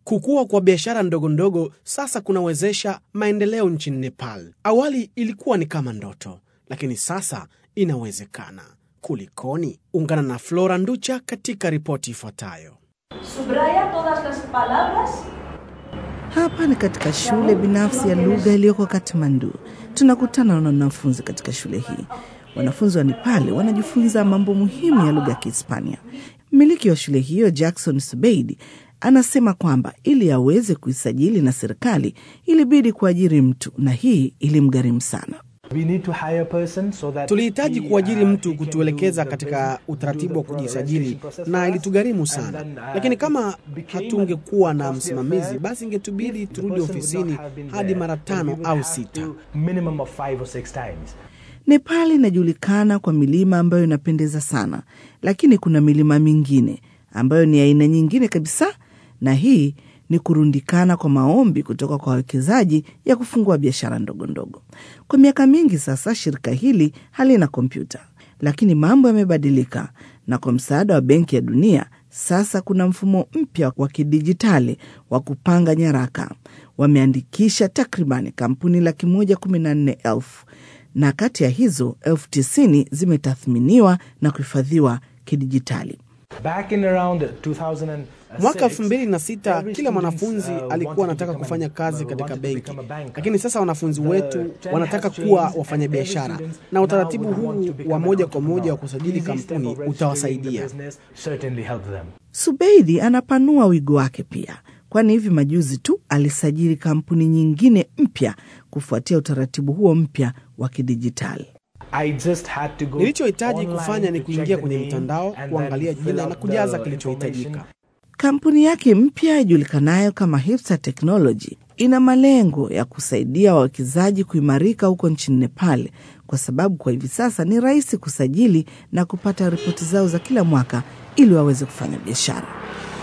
Kukua kwa biashara ndogo ndogo sasa kunawezesha maendeleo nchini Nepal. Awali ilikuwa ni kama ndoto, lakini sasa inawezekana. Kulikoni? Ungana na Flora Nducha katika ripoti ifuatayo. Subraya todas las palabras Hapa ni katika shule binafsi ya lugha iliyoko Kathmandu. Tunakutana na wanafunzi katika shule hii. Wanafunzi wa Nepali wanajifunza mambo muhimu ya lugha ya Kihispania. Mmiliki wa shule hiyo Jackson Subeidi anasema kwamba ili aweze kuisajili na serikali ilibidi kuajiri mtu, na hii ilimgharimu sana. We need to hire a person so that Tulihitaji he, kuajiri uh, mtu he can kutuelekeza do the katika business- utaratibu do wa the kujisajili registration process na for us. ilitugharimu And sana, then, uh, lakini kama it became hatungekuwa a na costly msimamizi, affair. basi ingetubidi If the turudi person would ofisini not have been hadi there, mara then we tano would au have sita. to minimum of five or six times. Nepal inajulikana kwa milima ambayo inapendeza sana, lakini kuna milima mingine ambayo ni aina nyingine kabisa, na hii ni kurundikana kwa maombi kutoka kwa wawekezaji ya kufungua biashara ndogo ndogo. Kwa miaka mingi sasa, shirika hili halina kompyuta, lakini mambo yamebadilika, na kwa msaada wa Benki ya Dunia sasa kuna mfumo mpya wa kidijitali wa kupanga nyaraka. Wameandikisha takribani kampuni laki moja kumi na nne elfu na kati ya hizo elfu tisini zimetathminiwa na kuhifadhiwa kidijitali. Back in around 2006, Mwaka elfu mbili na sita every kila students, mwanafunzi uh, alikuwa wanted to anataka become kufanya an- kazi uh, katika wanted to benki, become a banker. lakini sasa wanafunzi The wetu trend wanataka has kuwa changed wafanya and every biashara, student na now utaratibu would want huu to become wa an moja kwa moja entrepreneur. wa kusajili Easy step kampuni of registering the utawasaidia. business certainly help them. Subeidi anapanua wigo wake pia, kwani hivi majuzi tu alisajili kampuni nyingine mpya kufuatia utaratibu huo mpya wa kidijitali. I just had to go Nilichohitaji online kufanya ni to kuingia check the kwenye name mtandao, and then kuangalia fill jina out na kujaza the kilichohitajika. information. Kampuni yake mpya ijulikanayo kama Hipster Technology ina malengo ya kusaidia wawekezaji kuimarika huko nchini Nepal, kwa sababu kwa hivi sasa ni rahisi kusajili na kupata ripoti zao za kila mwaka ili waweze kufanya biashara.